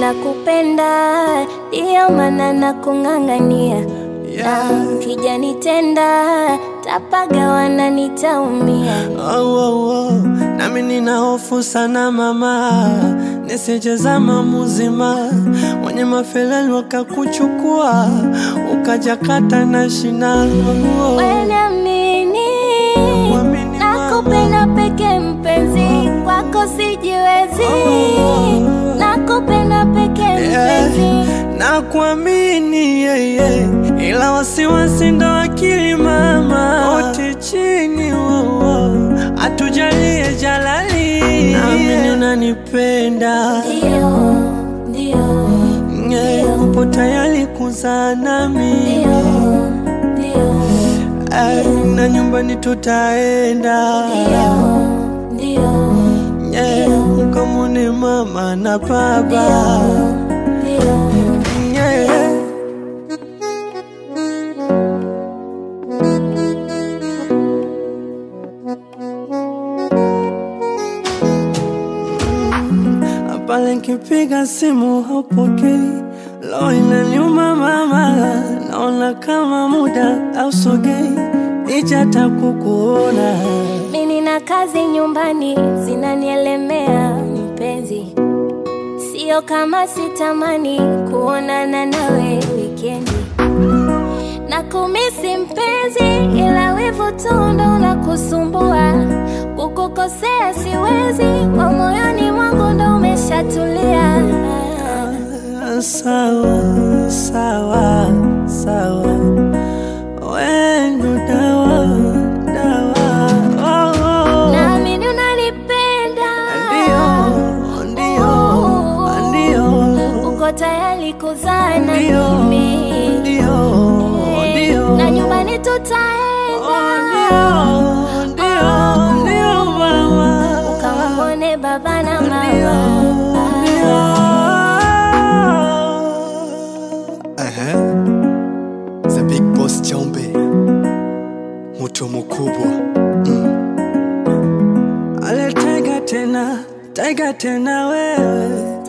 nakupenda, ndiyo maana nakung'ang'ania na kijanitenda tapagawana nitaumia. Oh, oh, oh. Nami nina hofu sana mama, nisijeza muzima wenye mafelali wakakuchukua ukajakata na shina oh. Wenamini Kuamini nakupenda peke mpenzi, kwako sijiwezi. Nakupenda peke Yeah, mpenzi, na kuamini yeah, yeah. Ila wasiwasi ndo akili mama, wote chini oh, oh. atujalie jalali, naamini unanipenda ndio ndio yeah, upo tayari kuzaa nami ndio ndio Eh, na nyumbani tutaenda ndio yeah, ukamwone mama na baba ndio yeah. Pale nkipiga simu haupokei, lo inaniuma mama, naona kama muda ausogei, ijata kukuona Mimi na kazi nyumbani zinanielemea mpenzi, sio kama sitamani kuonana nawe wikendi na kumisi mpenzi, ila wivu tu ndo unakusumbua. Kukukosea siwezi, kwa moyoni mwangu ndo umeshatulia. Sawa, sawa, sawa, wendo dawa, dawa, oh, oh. Naamini unanipenda, Ndio, ndio, ndio, uko tayari kuzaa na ndio, mimi ndio, ndio. na nyumbani Oh, tutaenda ndio, ndio, ndio, mama. kamwone baba na mama. Ehe. The Big Boss Chombe Mtu mkubwa Ale taiga tena, taiga tena wewe